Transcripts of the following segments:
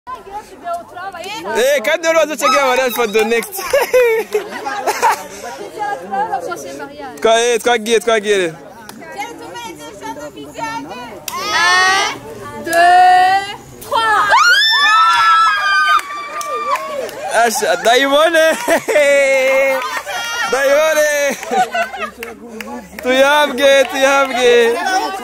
Eh, kandi wari wazochegea mariage for the next. Kwa eh, twagiye twagiye rero. Un, deux, trois. Asha, Daimone. Daimone. Tuyabwe, tuyabwe.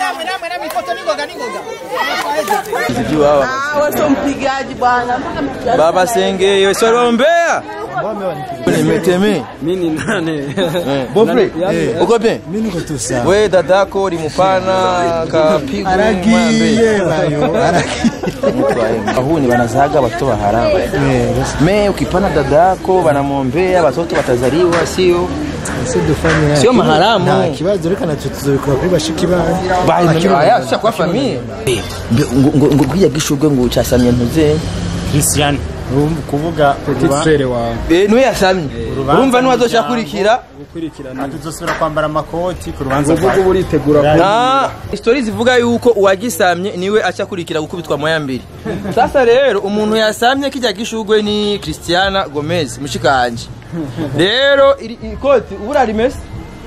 Sijui hawa. Wewe sio mpigaji bwana, mpaka mpigaji. Baba Senge, yo sorombea. Nimeteme. Mimi ni nane. Bofre, uko bien? Mimi niko tu sawa. We dadako ulimupana kapigwa Aragiye bayo. Wahuni wanazaga watoto wa haramu. Me ukipana dadako wanamwombea watoto watazaliwa, sio Ese dufanye Sio maharamu. Nta kibazo reka natwe tuzobikora kuri bashiki banyu. bari aya sha kwa familia. Ngo ngo kwiya gishurwe ngo cyasamye ntuze. Christian kuvuga Petit frere wawe. Eh niwe yasamye. Urumva ni wazoshyakurikira. gukurikirana tuzosubira kwambara amakoti ku rubanza Uvuga uba uritegura ku Ah, stories zivuga yuko uwagisamye niwe acakurikira gukubitwa moya mbiri. Sasa rero umuntu yasamye kijya gishurwe ni Cristiana Gomez mushikanje. Rero iri ikoti ubura rimese.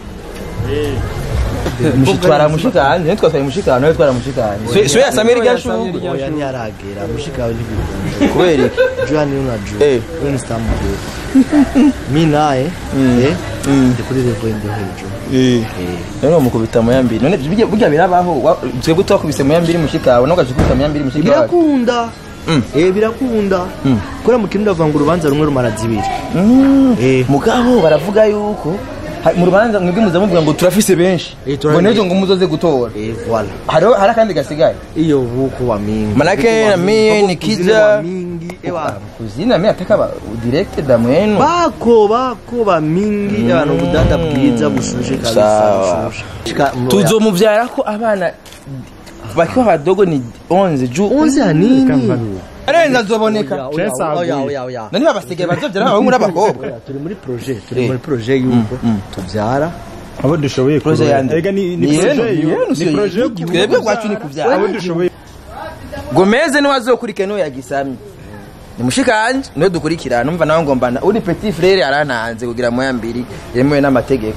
Mushitwara mushikanje, nitwe twari mushikanje, nitwe twara mushikanje. So yasamye rya shurwe. Oya ntiyaragera mushika wawe ntibikunda. Kubera iki? Jua ni unajua. Eh. Wewe ni star mkubwa. Mimi naye eh ndi kuri level ndo hejuru. Eh. Rero mukubita moya mbiri. None bijya bijya birabaho. wa- Twebwe twakubise moya mbiri mushikawe, no gashikubita moya mbiri mushikawe. birakunda eh birakunda kora mu kirundi bavuga ngo urubanza rumwe rumara zibiri Mm. Eh. mugabo baravuga yuko ha- mu rubanza mwebwe muza muvuga ngo turafise benshi Eh, ngo turafise. nejo ngo muzoze gutora eh voilà hariho hari akandi gasigaye iyo buku wa mingi Manake Buku wa na mingi. mie Buku nikija- kuzini wa mingi ewa kuzina mi ataka ba direct da mwenu bako bako ba mingi abantu budanda bwiza bushuje kabisa Sawa. bushuje Shika- tuzomuvyara ko abana bakiwa badogo ni 11 ju unzi hanini arenza azoboneka Oya, oya, oya, oya. nani babasigaye bazovyara abahungu n'abakobwa Oya, turi muri projet turi Eh. muri projet yuko tubyara abo dushoboye Projet yande. Ega ni Ni ni yenu, projet ni yenu, yo. si Ni yo. projet y'igihugu. Twebwe kwacu ni kuvyara. Abo dushoboye gomeze niwe azokurikira niwe yagisamye ni mushikanje niwe dukurikira numva nawe ngombana uri petit frere arantanze kugira moya mbiri yemewe n'amategeko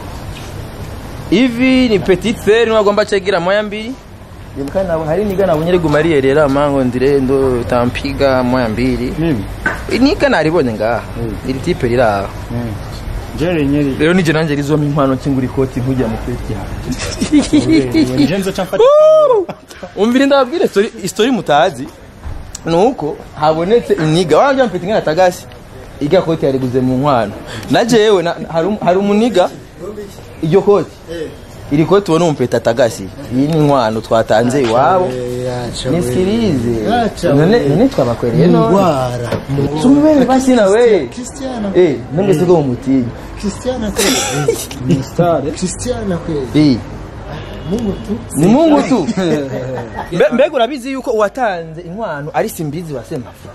ivi ni petit frere niwe agomba cegira moya mbiri Ndibuka nabo hari niga nabonye ari gumariye rero amango ndire ndo tampiga moya mbiri Mimi. niga naribonye ngaha iri tipe riri aho Jere nyeri. rero nije nanje rizoma impano kingura ikoti nkujya mu kweti hanjye Njenzo chamfata. umvire ndababwire story story mutazi nuko habonetse iniga wanje mpita ngana tagasi irya koti yariguze mu nkwano na jewe na- hari um- hari umuniga iryo koti iri koti ubona umpeta tagasi iyi ni inkwano twatanze iwabo nisikirize none none twabakwereye none ndwara tumubere basi na we Cristiano eh none siko mumutinya Cristiano kweli Star. Cristiano kweli eh Mungu tu ni mungu tu Mbe- mbega urabizi yuko uwatanze inkwano ari simbizi wa semafu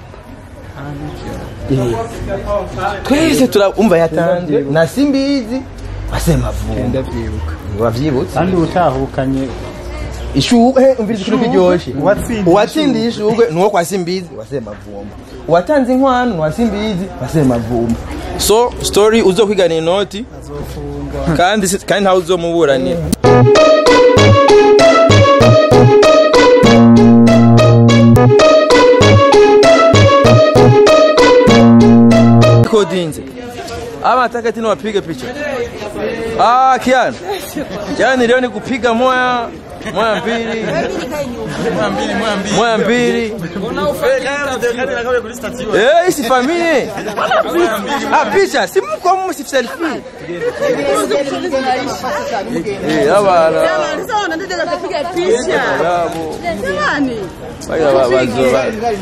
Eh. twese turumva yatanze na simbizi wa semavu Ndavyibuka. wavyibutse Kandi utahukanye ishugwe umviriza ikintu kiryoshe Uwatsindiye uwatsindiye ishugwe ni uwo kwa simbizi wa semavumba uwatanze inkwano ni wa simbizi wa semavumba so story uzokwigana inoti kandi si- kandi ntawe uzomuburanira kodinze ama nataka tena wapige picha ah kiana yani leo ni kupiga moya moya mbili moya mbili eh isi familia ah picha si mko mu si selfie eh abana Sawa, nataka kupiga picha. yabo Jamani. baya babazo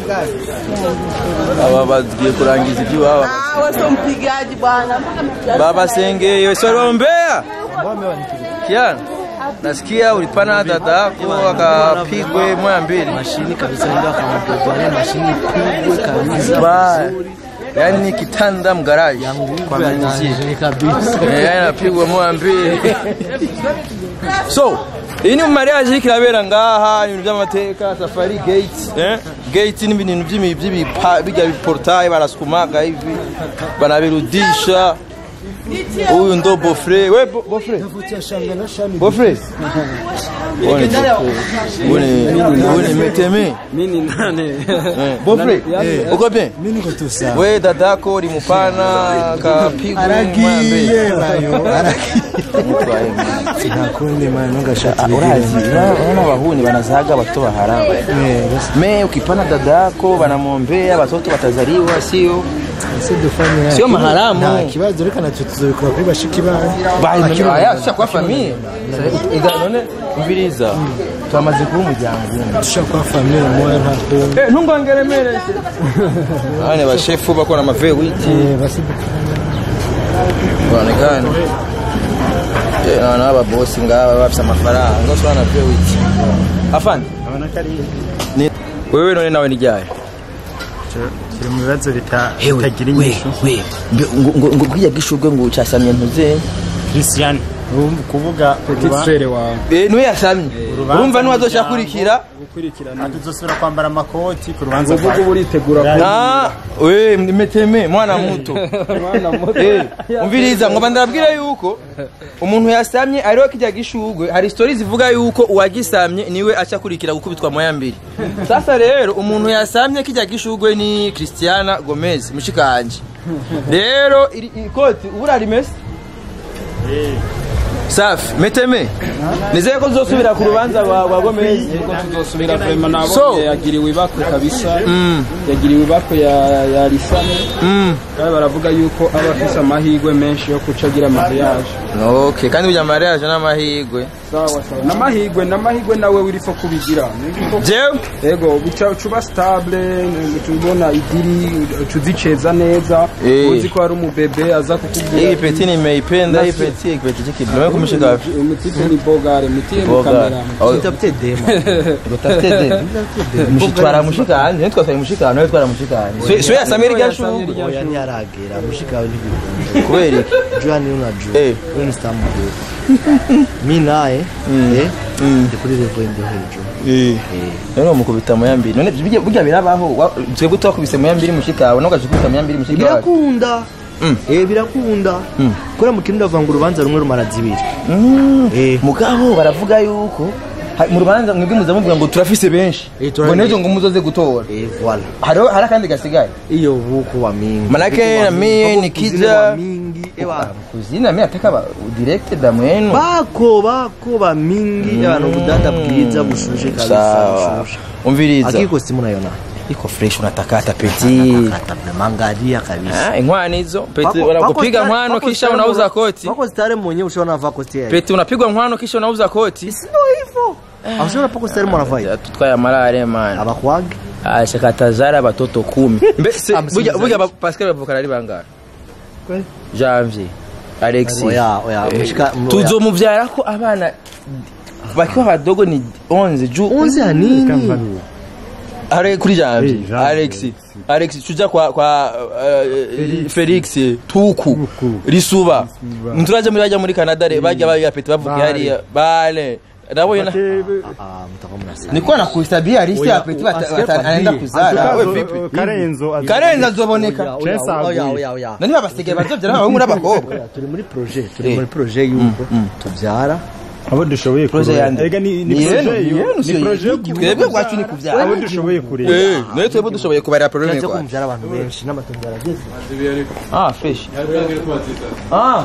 aba bagiye kurangiza ibyo baba Ah, wewe sio mpigaji bwana, mpaka mpigaji. baba senge yo sorombea kiana nasikia ulipana dada yako akapigwe moya mbili mashini kabisa ndio akampiga mashini pigwe kabisa Ba- yani kitanda mgaraji kwa manager kabisa Eh, yani napigwa moya mbili so iyi ni mu mariage iriko irabera ngaha ibintu by'amateka safari gate eh? gate ni ibintu by'imi- by'ibipa- bijya biportaye barasukumaga hivi banabirudisha huyu ndo bofre we bo- bofre bofre Uone bofre. Uone- uone meteme Mimi ni nane. Eh, bofre uko bien Mimi niko tu sawa. we dadako limupana kapigwa Aragiye bayo. Aragiye. Mutwaye mwana. Nakundi man ngashati. urazi unaona wahuni wanazaga watoto wa haramu me ukipana dada yako wanamwombea watoto watazaliwa sio Sidufanye. Sio maharamu. Nta kibazo reka natwe tuzobikora kuri bashiki bawe. baya kwa famiye ega none umviriza twamaze kuba umuryango umwe Dushaka kwa famille moya nta kundi. Eh, ntungongeremereze ane bashefu bakora amave witi Eh basi baonekana Eh, na wana babosi ngaba bafise amafaranga ngoswana na ve witi afande Abona ko ari ni wewe none nawe ni ryaye kiri mu bibazo bita- bitagira inyishu ngo bwiya gishurwe ngo cyasamye ntuze christian urumva kuvuga petit frere wawe eh niwe yasamye urumva niwe azoshakurikira gukurikirana tuzosubira kwambara amakoti ku rubanza uvuga rwawe uritegura Ah, we meteme mwana muto Eh, umviriza ngo bandabwira yuko umuntu yasamye ariho kijya gishugwe hari story zivuga yuko uwagisamye niwe acakurikira gukubitwa moya mbiri sasa rero umuntu yasamye kijya gishugwe ni Cristiana Gomez mushikanje rero iri ikoti ubura rimese safi meteme nizeye ko uzosubira ku rubanza rwa rwa Gomez ko tuzosubira vrema nabonye So. yagiriwe ibakwe kabisa yagiriwe ibakwe ya ya risane kandi baravuga yuko aba afise amahirwe menshi yo kuca agira mariage okay kandi burya mariage n'amahirwe sawa sawa n'amahirwe n'amahirwe nawe urifo kubigira Niko- jewe ego bica ucuba stable tubona idiri tuziceza neza Eh. uzi ko hari umubebe aza hii kukubwira peti nimeipenda hii peti kipeti chiki ndio kumshika wapi umutipe ni bogare mutiye mu boga kamera Tutapite demo. utafite mushitwara mushika anje nitwa sai mushika nawe twara mushika anje so ya samiri gashu Oya ntiyaragera mushika wawe ntibikunda. kweli Jua ni unajua. Eh. Wewe ni star mkubwa. Mimi naye eh ndi kuri level indi hejuru. rero mukubita moya mbiri none bijya bijya birabaho wa- twebwe twakubise moya mbiri mushika wawe nogashukubita moya mbiri mushika wawe birakunda eh birakunda kora mu kirundi bavuga ngo urubanza rumwe rumara zibiri Mm. eh mugabo baravuga yuko ha- mu rubanza mwebwe muza muvuga ngo turafise benshi Eh, ngo turafise. nejo ngo muzoze gutora eh voilà hariho hari akandi gasigaye iyo buku wa mingi Manake Buku wa na mingi. mie Buku nikija- kuzini wa mingi ewa kuzina mimi ataka ba direct da mwenu bako bako ba mingi abantu budanda bwiza bushushe kabisa sawa bushushe umviriza akiko simu nayona iko fresh unatakata peti kata mangalia kabisa Ah, inkwani hizo peti Wako- wanakupiga wako nkwano stare- kisha wako unauza stare koti wako stare mwenyewe ushaona vaa koti yake peti unapigwa nkwano kisha unauza koti sio hivyo aushaona pako stare mwanavaa Ya, tutwaye amarare man abakwage ashakatazara batoto kumi mbe se Hamsini burya zaidi. burya ba- Pascal bavukana ari bangahe Kweli? Janvier Alexis oya oya mushika tuzomuvyara ko abana bakiwa badogo ni 11 ju unzi ya nini are kuri Janvier Eh, Janvier. Alexis Alexis tuja kwa kwa uh, Felix Tuku Risuba mturaje muri bajya muri Canada re bajya bajya pete bavuga hariya bale nabo yona ah mtakuwa mnasema niko na kuhesabia list ya pete anaenda kuzara we vipi karenzo Karenza azoboneka Chesa oya aguye. oya oya nani babasigaye bazobyara abahungu n'abakobwa Oya, turi muri projet turi Eh. muri projet yuko tubyara abo dushoboye Projet kurera yande. ega ni Ni ni yenu, projet ni yo yenu, ni siyo projet yo twebwe kuvuga bwacu ni kuvyara abo dushoboye kurera eh nayo twebwe dushoboye kubarira problème cyo kwa kumbyara abantu benshi n'amatungo yarageze ah fresh ah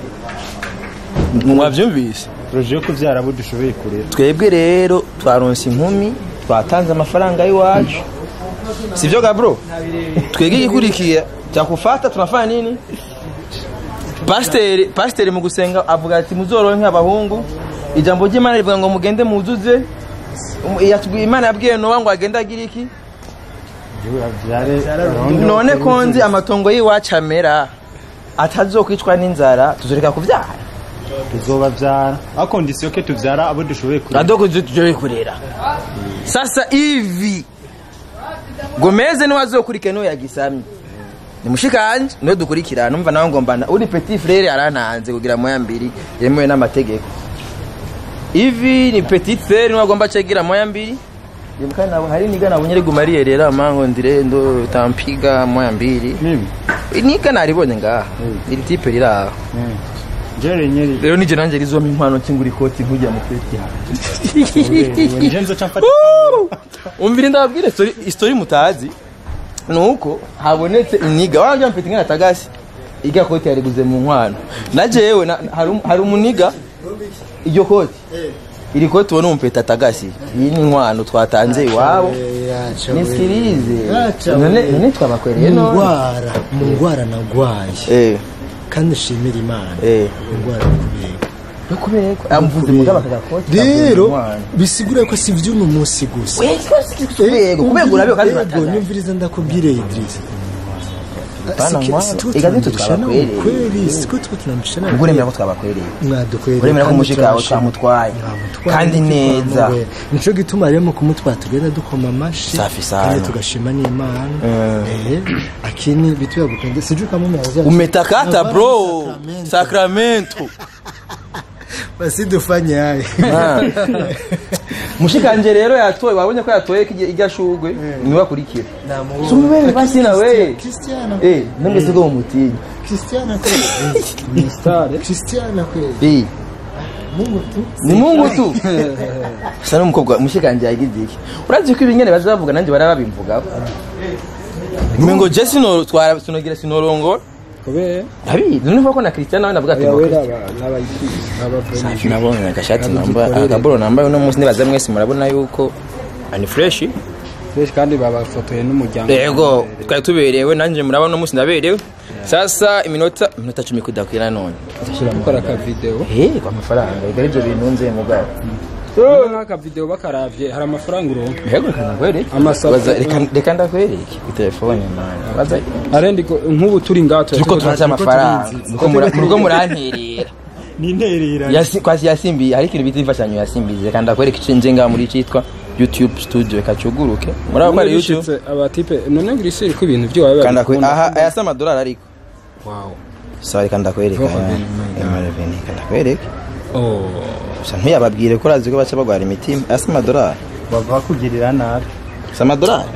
mwavyumvise projet yo kuvyara abo dushoboye kurera twebwe rero twaronse inkumi twatanze amafaranga y'iwacu sivyo gabro twebwe igikurikira cyakufata tunafanya nini pasiteri pasiteri mu gusenga avuga ati muzoronke abahungu ijambo ry'imana rivuga ngo mugende muzuze Um, yatubwiye- imana yabwiye nowa ngo agende agira iki bavyare none ko nzi amatongo y'iwacu amera atazokwicwa n'inzara tuzoreka kuvyara tuzobavyara a condition ke tuvyara abo dushoboye kurera adogo tujoye kurera sasa hivi gomeze niwe azokurikira niwe yagisamye nimushikanje niwe dukurikira numva nawe ngombana uri petit frere arantanze kugira moya mbiri yemewe n'amategeko hivi ni petite sœur niwe agomba cegira moya mbili Ndibuka nabo hari niga nabonye riguma riyerera mango ndirendo tampiga moya mbili mimi niga naribonye ngaha iri tipe riri aho jere nyeri rero nije nanje rizoma inkwano kingura ikoti nkujya mu kweti nje nzoca mfata umvire ndababwire story story mutazi nuko habonetse iniga wanje mpita ngana tagasi irya koti yariguze mu nkwano na jewe na- hari um- hari umuniga iryo koti iri koti ubona umpeta tagasi iyi ni inkwano twatanze iwabo nisikirize none none twabakwereye none ngwara mu ngwara nagwaye eh kandi nshimira imana eh ingwara kubera yo kubera ko amvuze mugaba kagakoti rero bisigura ko si vy'uno munsi gusa yego kubera urabe kandi Yego, uratangaye. nyumviriza ndakubwire Idris Bana Siki- mwana, siko ega nitwe tunamshana twabakwereye. ukweli siko two tunamshana ubwo uremera ko twabakwereye mwadukwereye uremera ko kandi umushika wawe turashima. twamutwaye Twamutwaye, kandi neza twamubera. nico gituma rero mu kumutwara tugenda dukoma amashi Safi sana. kandi tugashima n'imana Eh, akini vitu ya kupenda sijui kama umeanzia umetakata bro Sacramento. sakramento basi dufanye haya Ah. mushikanje rero yatoye wabonye ko yatoye kirya- irya shugwe niwe akurikira sumubere basi nawe Cristiano eh namwe siko mumutinya Cristiano kweli stare Cristiano kweli eh Mungu tu ni mungu tu sa n'umukobwa mushikanje yagize iki urazi ko ibingene bazavuga nanjye barababimvugaho ngo je sino twara sinogira sinorongora kubera abizi none ko na Cristiano nawe navuga ati yawera n'abayikiri Safi nabonye agashati namba akaboro nambaye uno munsi nibaza mwese murabona yuko ani fresh benshi kandi babafotoye n'umuryango yego twari tuberewe nanjye murabona uno munsi ndaberewe sasa iminota iminota cumi kudakwira none gukora akavideo eh kwa mafaranga igari ibyo bintu nze mugabo nk'akavideo bakaravye hari amafaranga uronka yego reka ndakwereke Amasaku. Baza- reka- reka ndakwereke ku telefone mwana baza arendi ko nk'ubu turi ngaho turiko turaca amafaranga Muriko mura- muriko muranterera ninterera Yasi- kwasi yasimbiye hari ikintu bita imfashanyo yasimbiye reka ndakwereke ico nje ngaha muri citwa youtube studio reka cuguruke murabo ko ari youtube bishitse abatipe none ngo isiri ko ibintu byo wawe kanda kwe aha aya si amadolari ariko wow sawa reka ndakwereka Roho aya. bene, Ema reveni, reka ndakwereke oh gusa ntuyababwire ko urazi ko baca bagwara imitima aya si amadolari bava kugirira nabi si amadolari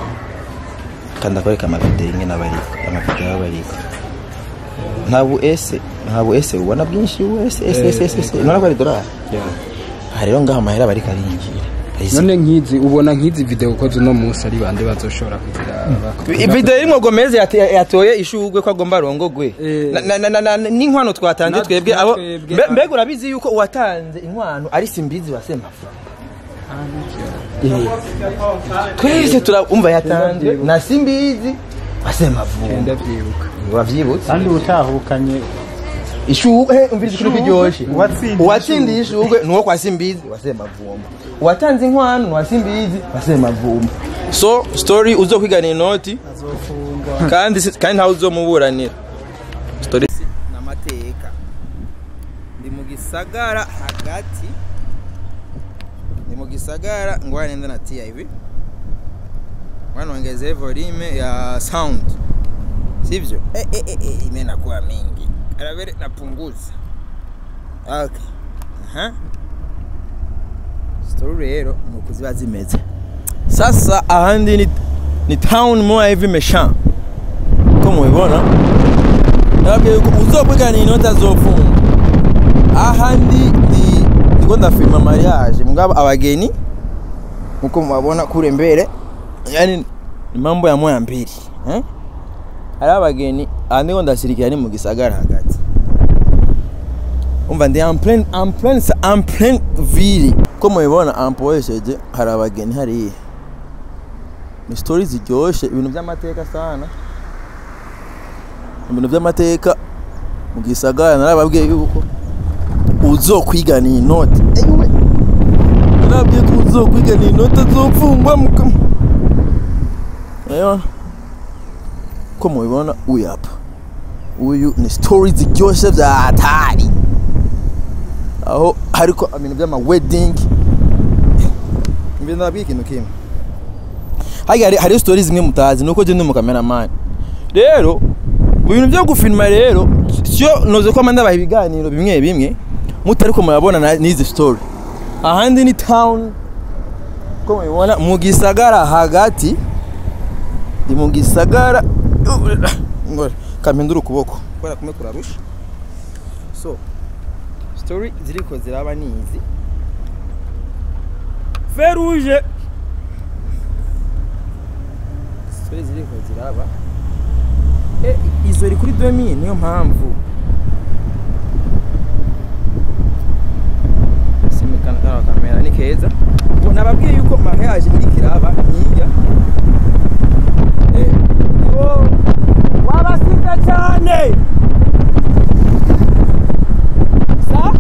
reka ndakwereka amavideo rimwe n'abariko amavideo y'abariko nta bu ese nta bu ese ubona bwinshi bu ese ese ese ese ese none ko ari dolari aha rero ngaho amahera bariko arinjira Ahise- none nk'izi ubona nk'izi video ko uno munsi ari bande bazoshobora kugira video irimwo gomez yate- yatoye ishugwe ko agomba arongogwe Eh. Na- na- na- na- n'inkwano twatanze Na- twebwe na abo twebwe, mbe- ah. mbega urabizi yuko uwatanze inkwano ari simbizi wa semafu twese turumva yatanzwe na simbizi wa semavu ndavyibuka wavyibutse kandi utahukanye ishugwe umviriza ikintu kiryoshe Uwatsindiye uwatsindiye ishugwe nuwo kwa simbizi wa semavumba uwatanze inkwano ni wa simbizi wa semavumba so story uzokwigana inoti kandi si- kandi ntawe uzomuburanira story n'amateka ndi mu gisagara hagati ndi mu gisagara ngo nenda na TIV wanongeze volume ya sound sivyo eh, eh, eh, eh, imenakuwa mingi aravere napunguza okay aha story rero ni uku ziba zimeze sasa ahandi ni, ni town moya hivi mesha ko mubibona nababwiye yuko uzokwigana inoti azofunga ahandi ndi ndiko ndafilma mariage mugabo abageni nkuko mubabona kure mbere yani ni mambo ya moya mbili eh? hari abageni aha ndiko ndashirikira ni mu gisagara hagati umva ndi en plein en plein en plein ville ko mubibona ampoesheje hari abageni hariya ni story ziryoshe ibintu by'amateka sana ibintu by'amateka mu gisagara narababwiye yuko uzokwigana iyi note eyiwe narababwiye ko uzokwigana iyi note azofungwa muka rero ko mubibona uyu apa uyu ni story ziryoshe bya hatari aho hariko ibintu by'ama wedding mbere ndababwiye ikintu kimwe hariya hari, hari stories zimwe mutazi nuko je ndi mu cameraman rero mu bintu byo gufilma rero sio noze ko manda ibiganiro bimwe bimwe mutari ko murabona na- n'izi story ahandi ni town ko mubibona mu gisagara hagati ndi mu gisagara ngora kampindura ukuboko kubera kumwe kurarusha so story ziriko ziraba nizi feruje story ziriko ziraba eh izo iri kuri 2000 niyo mpamvu simikana kano kamera ni keza ubu nababwiye yuko mariage iri kiraba nkiya eh yo wabasize cyane sa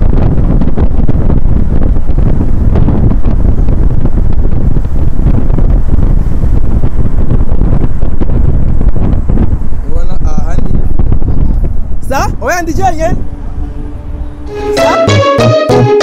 ubona ahandi sa oya ndijanye sa